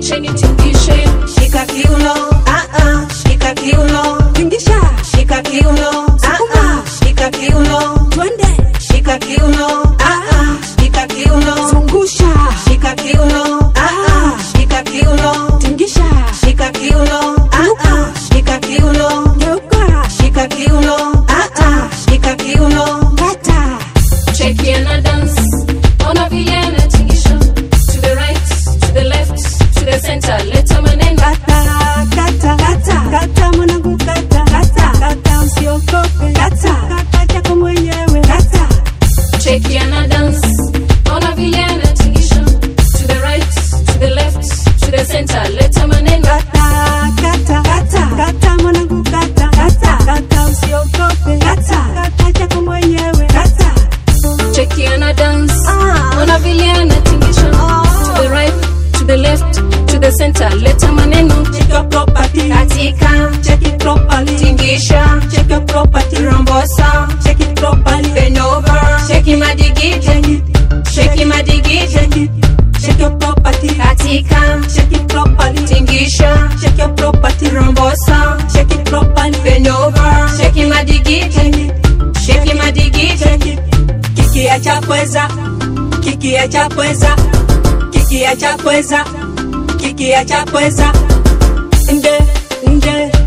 cheni tingishe shika kiuno, ah ah, shika kiuno, tingisha shika kiuno, ah ah, shika kiuno, twende shika kiuno, ah ah, shika kiuno, zungusha shika kiuno, ah ah, shika kiuno, tingisha shika kiuno, ah ah, shika kiuno, geuka shika kiuno, ah ah, shika kiuno, kata cheki ana dance ona vile anatingisha to the right to the left to the center leta maneno kata kata kata kata mwanangu kata kata kata usiogope kata kata chako mwenyewe kata cheki ana dance ona vile anatingisha to the right to the left to the center leta maneno kata kata kata kata mwanangu kata kata kata usiogope kata kata chako mwenyewe kata cheki ana dance Ah. ona vile anatingisha to the right to the left to the center leta maneno check your property katika, check it properly tingisha, check your property rombosa, check it properly bend over, shake madigiti, check it shake madigiti, check it check your property katika, check it properly tingisha, check your property rombosa, check it properly bend over, shake madigiti, check it shake madigiti, check it kiki ya chapweza kiki ya chapweza kiki ya chapweza kiki ya chapweza nde nde